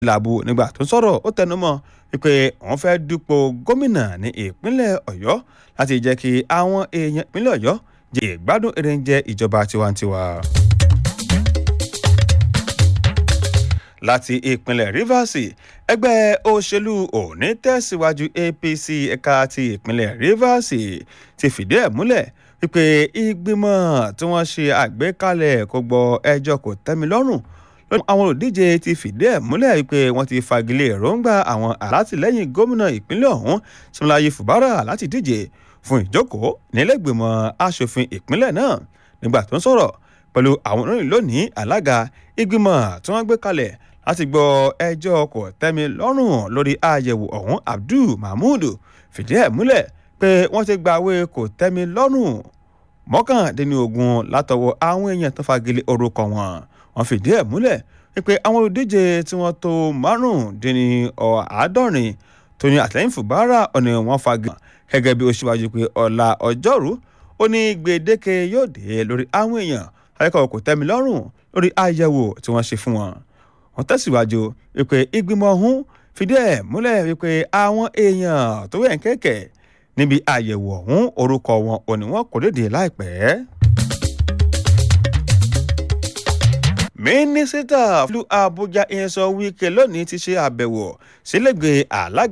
làbù nígbà tó ń sọ̀rọ̀ ó tẹnumọ́ wípé wọ́n fẹ́ dúpọ̀ gómìnà ní ìpínlẹ̀ ọ̀yọ́ láti jẹ́ kí àwọn èèyàn ìpínlẹ̀ ọ̀yọ́ jẹ ìgbádùn èrèǹjẹ ìjọba tiwantiwa. láti ìpínlẹ̀ rivers ẹgbẹ́ òṣèlú òní tẹ̀síwájú apc ẹ̀ka ti ìpínlẹ̀ rivers ti fìdí ẹ̀ múlẹ̀ wípé ìgbìmọ̀ tí wọ́n ṣe àgbékalẹ̀ kò gbọ́ ẹjọ́ kò tẹ́mi lọ́rùn àwọn olùdíje ti fìdí ẹ̀ múlẹ̀ wípé wọ́n ti fagilé èròǹgbà àwọn alátìlẹ́yìn gómìnà ìpínlẹ̀ ọ̀hún Siminalayi Fubara láti díje fún ìjókòó nílẹ̀gbìmọ̀ asòfin ìpínlẹ̀ náà nígbà tó ń sọ̀rọ̀ pẹ̀lú àwọn oníròyìn lónìí alága ìgbìmọ̀ tí wọ́n gbé kalẹ̀ láti gbọ́ ẹjọ́ kò tẹ́mi lọ́rùn lórí àyẹ̀wò ọ̀hún Abdul Mahmood fìdí ẹ̀ múlẹ̀ pé wọ́n ti gbàwé kò tẹ́mi lọ́rùn mọ́kàndínlógún látọwọ́ àwọn èèyàn tó fagilé orúkọ wọn wọ́n fìdí ẹ̀ múlẹ̀ wípé àwọn olùdíje tí wọ́n tó márùndínláàádọ́rin tó ní àtìlẹ́yìn Fubara ọ̀nà wọn fagilé gẹ́gẹ́ bí ó ṣíwájú pé ọ̀la ọjọ́rú ó ní gbèdéke yóò dé lórí àwọn èèyàn akẹ́kọ̀ọ́ kò tẹ́mi lọ́rùn lórí àyẹ̀wò tí wọ́n ṣe fún wọn. wọ́n tẹ̀síwájú wípé ìgbìmọ̀ ọ̀hún fìdí ẹ̀ múlẹ̀ wípé àwọn èèyàn tó wẹ̀ ń kẹ̀kẹ́ níbi àyẹ̀wò ọ̀hún orúkọ wọn ò ní wọn kò léde láìpẹ́. mínísítà fúlù Àbújá ìyẹn sọ Wike lónìí ti ṣe àbẹ̀wò sílẹ̀gbẹ̀ alága